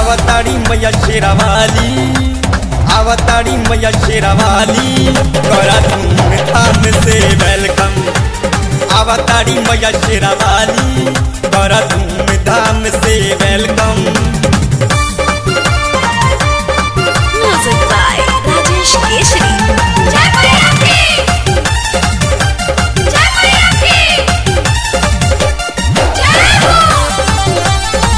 आवताड़ी मैया शेरावाली आवताड़ी मैया शेरावाली करा धूम धाम से वेलकम आवताड़ी मैया शेरावाली करा धूम धाम से welcome Music by Rajesh Keshri. Jai Maya Ki! Jai Maya Ki! Jai Ho!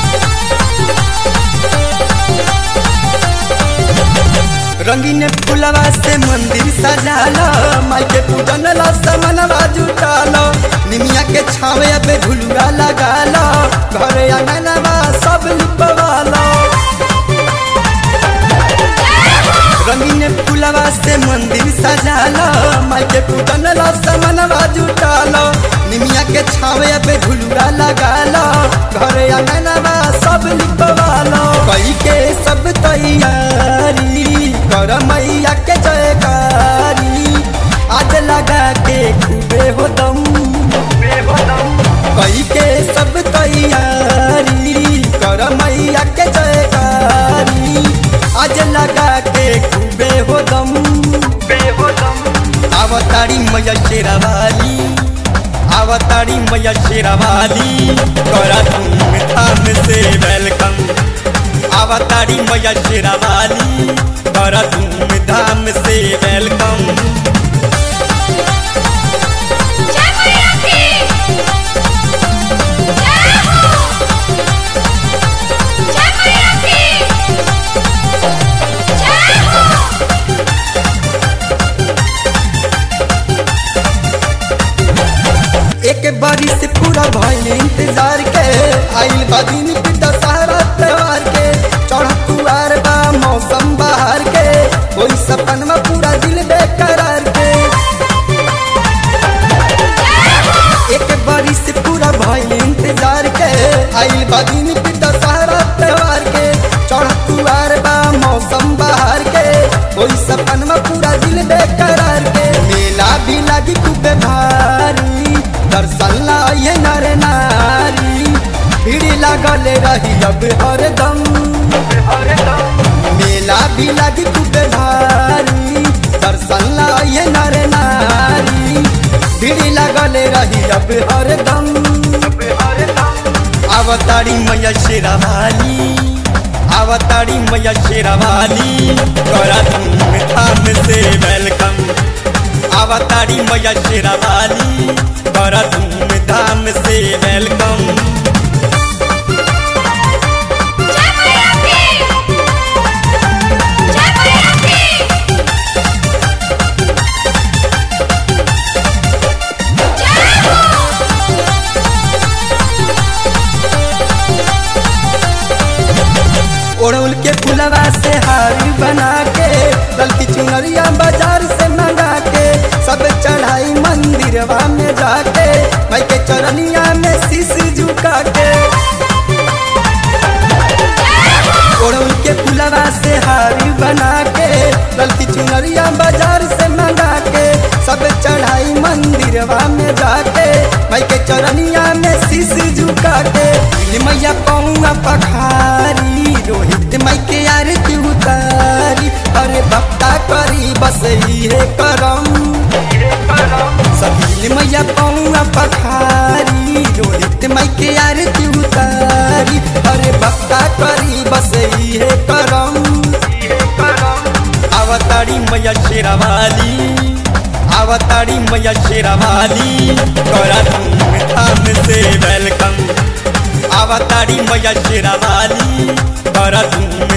रंगीन फुलवा से मंदिर सजालो माई के पूजन ला समनवा जुटालो निमिया के छावे पे झुलुआ लगालो घरे आंगनवा सब लिपवालो रंगीन फुलवा से मंदिर सजालो माई के पूजन ला समनवा जुटालो निमिया के छावे पे झुलुआ लगालो घरे आंगनवा सब लिपवालो कई के सब तैयारी कर मैया के जयकारी आज लगा के खूबे हो दम कई के सब तैयारी कर मैया के जयकारी आज लगा के खूबे हो दम आवतारी मैया शेरावाली आवतारी मैया शेरावाली करा धूम धाम से वेलकम आवतारी मैया शेरावाली करा धूम धाम से welcome Jai Maya Ki! Jai Ho! Jai Maya Ki! Jai Ho! एक बारी से पूरा भइल इंतजार के आइल बा दिन के दशहरा त्योहार के चढ़ तुआर बा मौसम बाहर के कोई सपन में पूरा दिल बेकरार के एक बारी से पूरा भइल इंतजार के आइल बा दिन के दशहरा त्योहार के चढ़ तुआर बा मौसम बाहर के कोई सपन में पूरा दिल बेकरार के मेला भी लगी खूब भारी दर्शन लाए नर नारी भीड़ लागल रही अब हरदम मेला भी लगी खूब भारी दर्शन लाए नर नारी भीड़ लागल रही अब हरदम आवतारी मैया शेरावाली आवतारी मैया शेरावाली करा धूम धाम से वेलकम आवतारी मैया शेरावाली करा धूम धाम से welcome Jai Maya Ki! Jai Maya Ki! Jai Ho! ओढ़ौल के फुलवा से हारी बना के गलती चुनरिया बाजार से मंगा के सब चढ़ाई मंदिरवा में जाके भाई के चरनिया में शीश झुका के ओढ़ौल के फुलवा से हारी बना के गलती चुनरिया बाजार से मंगा के सब चढ़ाई मंदिरवा में जाके भाई के चरनिया में शीश झुका के दिल मैया पौआ पखारी रोहित माई के आरती उतारी अरे भक्ता करी बस इहे करम सभी मैया पौआ पखारी रोहित माई के आरती उतारी अरे भक्ता करी बस इहे करम आवतारी मैया शेरावाली आवतारी मैया शेरावाली करा धूम धाम से वेलकम आवतारी मैया शेरावाली करा धूम